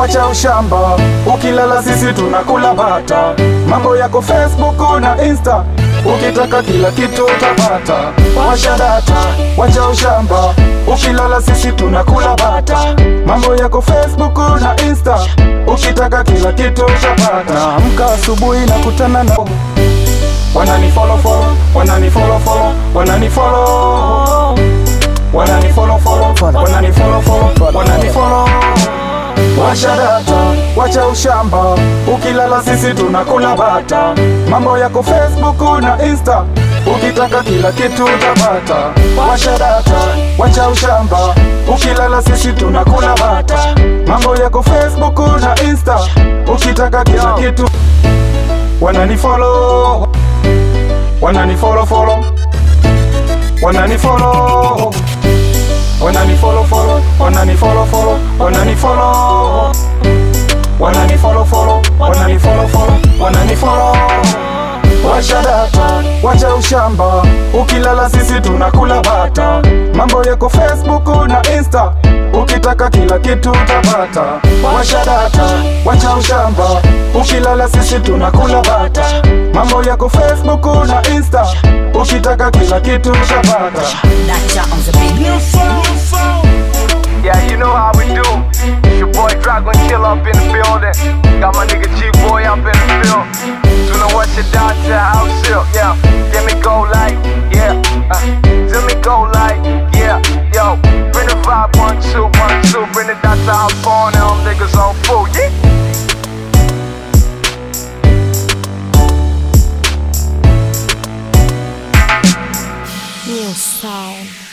wacha ushamba, ukilala sisi tunakula bata. Mambo yako Facebook na Insta, ukitaka kila kitu utapata. Washa data, wacha ushamba, ukilala sisi tunakula bata. Mambo yako Facebook na Insta, ukitaka kila kitu utapata. Amka asubuhi na kutana na wanani follow follow, wanani follow follow, wanani follow wanani follow follow, wanani follow follow, wanani follow. Washa data, wacha ushamba, ukilala sisi tunakula bata. Mambo yako Facebook na Insta, ukitaka kila kitu utapata. Washa data, wacha ushamba, ukilala sisi tunakula bata. Mambo yako Facebook na Insta, ukitaka kila kitu wanani follow, wanani follow follow, wanani follow wanani follow follow, wanani follow follow, wanani follow, wanani follow follow, wanani follow follow, wanani follow. Washa data, wacha ushamba, ukilala sisi tunakula bata. Mambo yako Facebook na Insta, ukitaka kila kitu utapata. Washa data, wacha ushamba, ukilala sisi tunakula bata. Mambo yako Facebook na Insta, ukitaka kila kitu utapata. Dacha on the beat. Yeah, you know how we do. It's your boy Dragon Chill up in the building. Got my nigga G Boy up in the field. Do know what your doctor house silk, yeah. Let me go like, yeah. Uh, let me go like, yeah. Yo, bring the vibe one two one two. Bring the doctor house phone, them niggas on full, yeah. New sound.